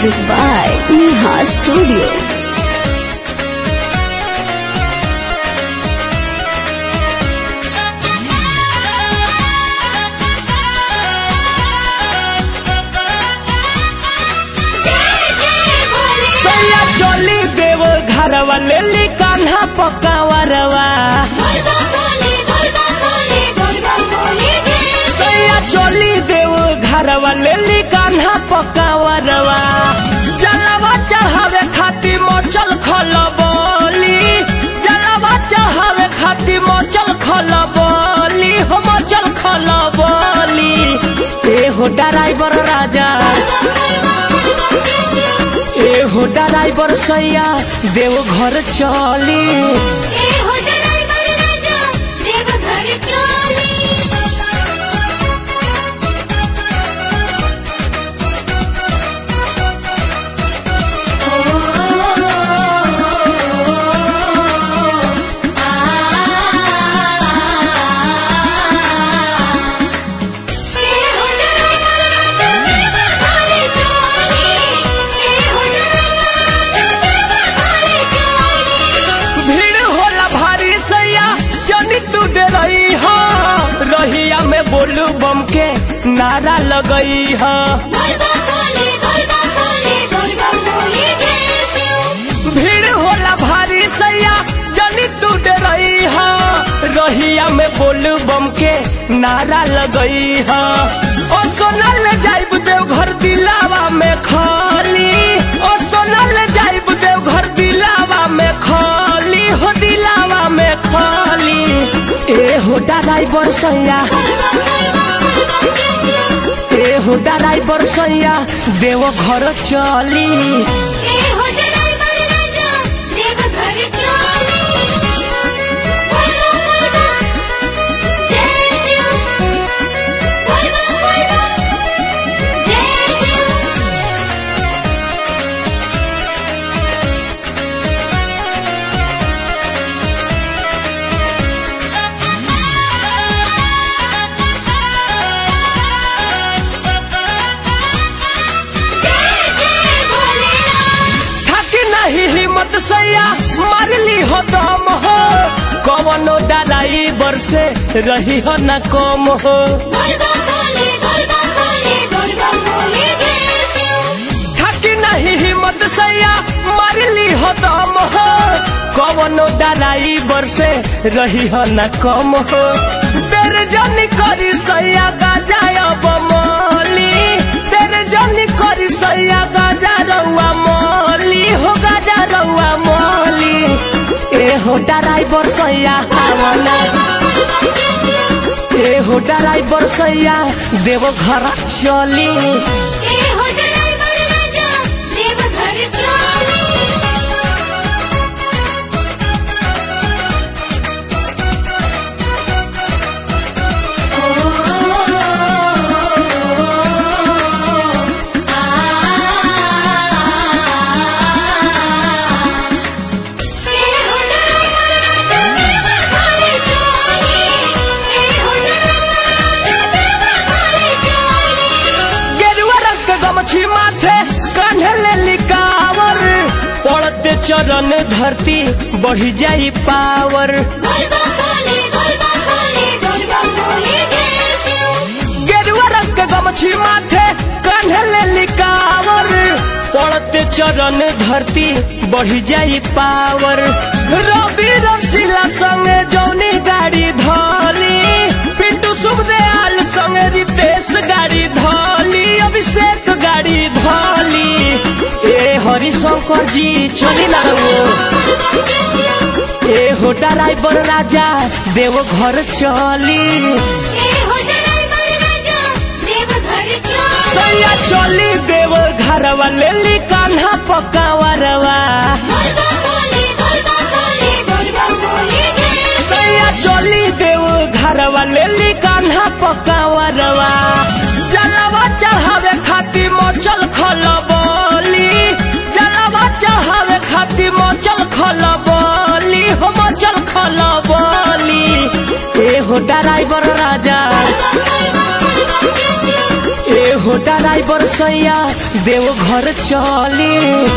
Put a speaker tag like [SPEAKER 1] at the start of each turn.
[SPEAKER 1] Music by Neha Studio.
[SPEAKER 2] सैया चली देव घरवा ले ली कान्हा पकावरवा सैया चली देव घरवा ले ली कान्हा पकावरवा जलवा चढ़ावे खातिर मचल खलबली जलवा चढ़ावे खातिर मचल खलबली हो मचल खलबली ए हो ड्राइवर राजा ए हो ड्राइवर सैया देव घर चली भीड़ होला भारी सैया जनी तू डरई हो रहिया में बोलू बम के नारा लगई हो भीड़ होला भारी सैया जनी तू डरई हो रहिया में बोलू बम के नारा लगई हो ओ सोनल जाइब देव घर दिलावा में खाली ओ सोनल जाइब देव घर दिलावा में खाली हो दिलावा में खाली ए हो ड्राइवर सैया ए हो ड्राइवर सैया देव घर चली थकी नहीं हिम्मत सैया मारली हो दम हो कवनो डालाई बरसे रही हो न कम हो थकी नहीं हिम्मत सैया मारली हो दम हो कवनो डालाई बरसे रही हो न कम हो तेरे जनी करी सैया गाजा बमली तेरे जनी करी सैया गाजा रउआ मली हो गाजा रउआ मली ए हो ड्राइवर सैया आवना ए हो ड्राइवर सैया देव घर चली गेरुआ रंग के गमछी माथे कान्हे ले लिकावर पड़ते चरण धरती बढ़ी जाई पावर गेरुआ रंग के गमछी माथे कान्हे ले लिकावर पड़ते चरण धरती बढ़ी जाई पावर रवि रसीला संगे जौनी गाड़ी धली पिंटू सुखदयाल संगे रितेश गाड़ी धली अभिषेक गाड़ी धली ए हरिशंकर जी चली ना रहो ए हो ड्राइवर राजा देव घर चली सैया चली देव घरवा ले ली कान्हा पकावरवा सैया चली देव घरवा ले ली कान्हा पकावरवा जलवा चढ़ावे खातिर मचल खलबली जलवा चढ़ावे खातिर मचल खलबली हो मचल खलबली ए हो ड्राइवर राजा ए हो ड्राइवर ड्राइवर सैया देव घर चली